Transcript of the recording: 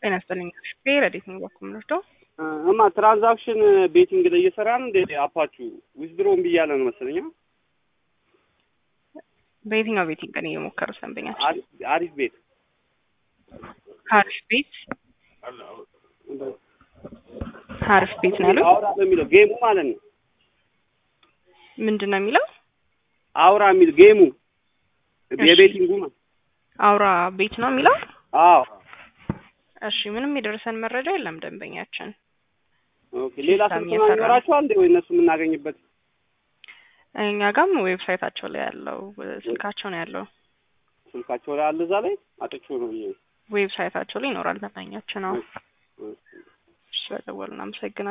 ጤና ይስጥልኝ። ረዴት ነው በኩል ምንወስደው እማ ትራንዛክሽን ቤቲንግ ላይ እየሰራን እንደ አፓችሁ ዊዝድሮን ብያለ ነው መሰለኛ። በየትኛው ቤቲንግ ቀን እየሞከሩ ሰንበኛቸው? አሪፍ ቤት ሀሪፍ ቤት ሀሪፍ ቤት ነው ያሉት። አውራ በሚለው ጌሙ ማለት ነው። ምንድን ነው የሚለው? አውራ የሚል ጌሙ እሺ። የቤቲንጉ ማለት አውራ ቤት ነው የሚለው። አዎ። እሺ፣ ምንም የደረሰን መረጃ የለም ደንበኛችን። ኦኬ። ሌላ ሲስተም ስልክ እየሰራ ነው። ይኖራችኋል እንዴ ወይ እነሱ የምናገኝበት? እኛ ጋም ዌብሳይታቸው ላይ ያለው ስልካቸው ነው ያለው። ስልካቸው ላይ አለ እዛ ላይ አጥቼው ነው ብዬ ነው። ዌብሳይታቸው ላይ ይኖራል ደንበኛችን ነው። እሺ፣ እሺ። ስለደወሉ እናመሰግናለን።